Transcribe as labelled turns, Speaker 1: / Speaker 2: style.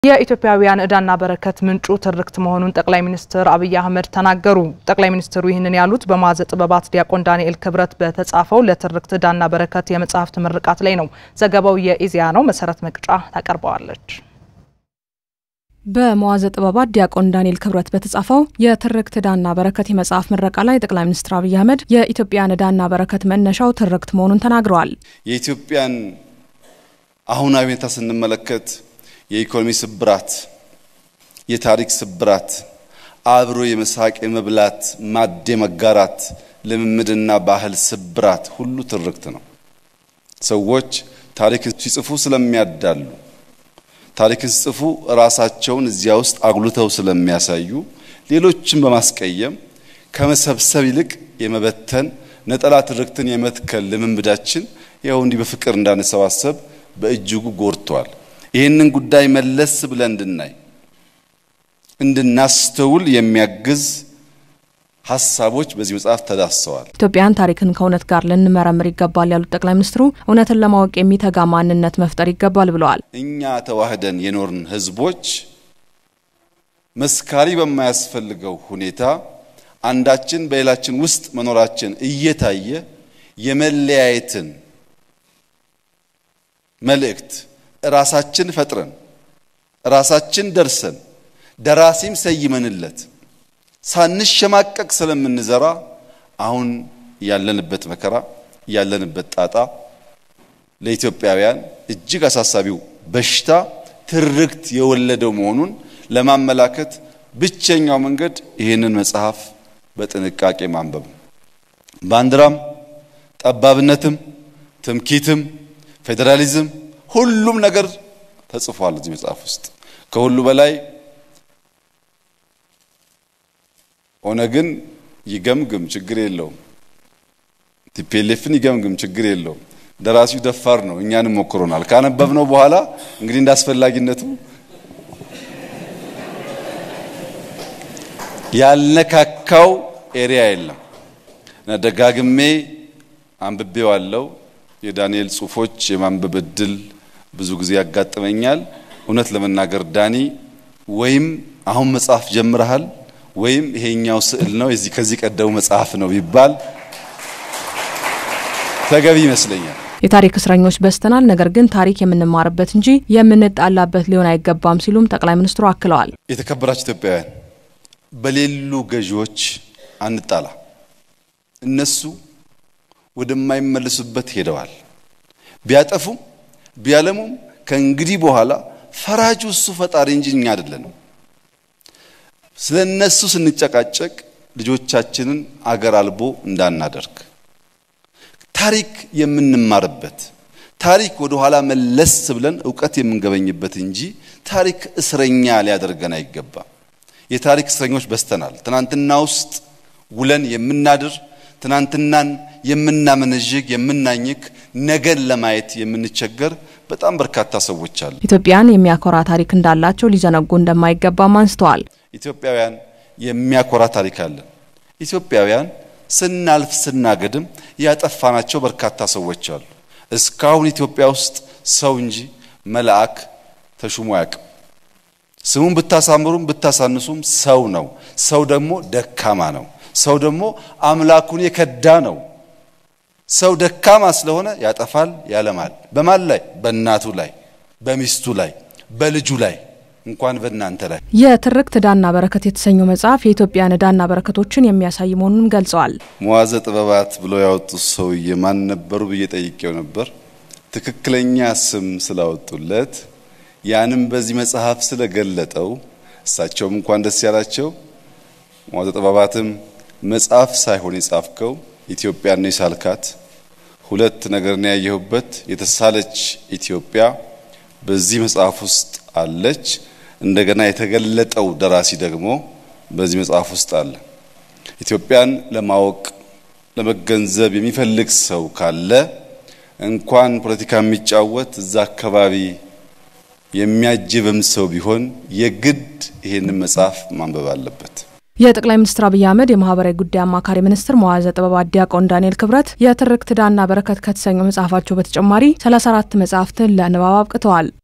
Speaker 1: የኢትዮጵያውያን ዕዳና በረከት ምንጩ ትርክት መሆኑን ጠቅላይ ሚኒስትር አብይ አህመድ ተናገሩ። ጠቅላይ ሚኒስትሩ ይህንን ያሉት በመዋዘ ጥበባት ዲያቆን ዳንኤል ክብረት በተጻፈው ለትርክት ዕዳና በረከት የመጽሐፍት ምርቃት ላይ ነው። ዘገባው የኢዜአ ነው። መሰረት መቅጫ ታቀርበዋለች።
Speaker 2: በመዋዘ ጥበባት ዲያቆን ዳንኤል ክብረት በተጻፈው የትርክት ዕዳና በረከት የመጽሐፍ ምረቃ ላይ ጠቅላይ ሚኒስትር አብይ አህመድ የኢትዮጵያን ዕዳና በረከት መነሻው ትርክት መሆኑን ተናግረዋል።
Speaker 3: የኢትዮጵያን አሁናዊ ሁኔታ ስንመለከት የኢኮኖሚ ስብራት፣ የታሪክ ስብራት፣ አብሮ የመሳቅ የመብላት ማድ መጋራት ልምምድና ባህል ስብራት ሁሉ ትርክት ነው። ሰዎች ታሪክን ሲጽፉ ስለሚያዳሉ ታሪክን ሲጽፉ ራሳቸውን እዚያ ውስጥ አጉልተው ስለሚያሳዩ ሌሎችን በማስቀየም ከመሰብሰብ ይልቅ የመበተን ነጠላ ትርክትን የመትከል ልምምዳችን ያው እንዲህ በፍቅር እንዳንሰባሰብ በእጅጉ ጎድቷል። ይህንን ጉዳይ መለስ ብለን እንድናይ እንድናስተውል የሚያግዝ ሀሳቦች በዚህ መጽሐፍ ተዳስሰዋል።
Speaker 2: ኢትዮጵያን ታሪክን ከእውነት ጋር ልንመረምር ይገባል ያሉት ጠቅላይ ሚኒስትሩ እውነትን ለማወቅ የሚተጋ ማንነት መፍጠር ይገባል ብለዋል።
Speaker 3: እኛ ተዋህደን የኖርን ሕዝቦች መስካሪ በማያስፈልገው ሁኔታ አንዳችን በሌላችን ውስጥ መኖራችን እየታየ የመለያየትን መልእክት ራሳችን ፈጥረን ራሳችን ደርሰን ደራሲም ሰይመንለት ሳንሸማቀቅ ስለምንዘራ አሁን ያለንበት መከራ ያለንበት ጣጣ ለኢትዮጵያውያን እጅግ አሳሳቢው በሽታ ትርክት የወለደው መሆኑን ለማመላከት ብቸኛው መንገድ ይህንን መጽሐፍ በጥንቃቄ ማንበብ ነው። ባንዲራም፣ ጠባብነትም፣ ትምኪትም፣ ፌዴራሊዝም ሁሉም ነገር ተጽፏል እዚህ መጽሐፍ ውስጥ። ከሁሉ በላይ ኦነግን ይገምግም ችግር የለውም። ቲፒኤልኤፍን ይገምግም ችግር የለውም። ደራሲው ደፋር ነው፣ እኛንም ሞክሮናል። ካነበብነው በኋላ እንግዲህ እንዳስፈላጊነቱ ያልነካካው ኤሪያ የለም እና ደጋግሜ አንብቤዋለሁ። የዳንኤል ጽሑፎች የማንበብ እድል ብዙ ጊዜ ያጋጥመኛል። እውነት ለመናገር ዳኒ ወይም አሁን መጽሐፍ ጀምረሃል ወይም ይሄኛው ስዕል ነው የዚህ ከዚህ ቀደሙ መጽሐፍ ነው ቢባል ተገቢ ይመስለኛል።
Speaker 2: የታሪክ እስረኞች በዝተናል፣ ነገር ግን ታሪክ የምንማርበት እንጂ የምንጣላበት ሊሆን አይገባም ሲሉም ጠቅላይ ሚኒስትሩ አክለዋል።
Speaker 3: የተከበራችሁ ኢትዮጵያውያን፣ በሌሉ ገዢዎች አንጣላ። እነሱ ወደማይመለሱበት ሄደዋል። ቢያጠፉም ቢያለሙም ከእንግዲህ በኋላ ፈራጁ እሱ ፈጣሪ እንጂ እኛ አይደለንም። ስለ እነሱ ስንጨቃጨቅ ልጆቻችንን አገር አልቦ እንዳናደርግ ታሪክ የምንማርበት ታሪክ ወደ ኋላ መለስ ብለን እውቀት የምንገበኝበት እንጂ ታሪክ እስረኛ ሊያደርገን አይገባም። የታሪክ እስረኞች በዝተናል። ትናንትና ውስጥ ውለን የምናድር ትናንትናን የምናመነዥግ የምናኝክ ነገን ለማየት የምንቸገር በጣም በርካታ ሰዎች አሉ።
Speaker 2: ኢትዮጵያን የሚያኮራ ታሪክ እንዳላቸው ሊዘነጉ እንደማይገባም አንስተዋል።
Speaker 3: ኢትዮጵያውያን የሚያኮራ ታሪክ አለን። ኢትዮጵያውያን ስናልፍ ስናገድም ያጠፋናቸው በርካታ ሰዎች አሉ። እስካሁን ኢትዮጵያ ውስጥ ሰው እንጂ መልአክ ተሹሞ አያውቅም። ስሙን ብታሳምሩም ብታሳንሱም ሰው ነው። ሰው ደግሞ ደካማ ነው። ሰው ደግሞ አምላኩን የከዳ ነው። ሰው ደካማ ስለሆነ ያጠፋል፣ ያለማል። በማን ላይ? በእናቱ ላይ፣ በሚስቱ ላይ፣ በልጁ ላይ እንኳን በእናንተ ላይ።
Speaker 2: የትርክት ዕዳና በረከት የተሰኘው መጽሐፍ የኢትዮጵያን ዕዳና በረከቶችን የሚያሳይ መሆኑንም ገልጸዋል።
Speaker 3: መዋዘ ጥበባት ብለው ያወጡት ሰውዬ ማን ነበሩ ብዬ ጠይቄው ነበር። ትክክለኛ ስም ስላወጡለት ያንም በዚህ መጽሐፍ ስለገለጠው እሳቸውም እንኳን ደስ ያላቸው። መዋዘ ጥበባትም መጽሐፍ ሳይሆን የጻፍከው ኢትዮጵያን ነው የሳልካት። ሁለት ነገር ነው ያየሁበት። የተሳለች ኢትዮጵያ በዚህ መጽሐፍ ውስጥ አለች። እንደገና የተገለጠው ደራሲ ደግሞ በዚህ መጽሐፍ ውስጥ አለ። ኢትዮጵያን ለማወቅ ለመገንዘብ የሚፈልግ ሰው ካለ እንኳን ፖለቲካ የሚጫወት እዛ አካባቢ የሚያጅብም ሰው ቢሆን የግድ ይሄንን መጽሐፍ ማንበብ አለበት።
Speaker 2: የጠቅላይ ሚኒስትር አብይ አህመድ የማህበራዊ ጉዳይ አማካሪ ሚኒስትር መዋዘ ጥበባት ዲያቆን ዳንኤል ክብረት የትርክት ዕዳና በረከት ከተሰኘው መጽሐፋቸው በተጨማሪ 34 መጽሐፍትን ለንባብ አብቅተዋል።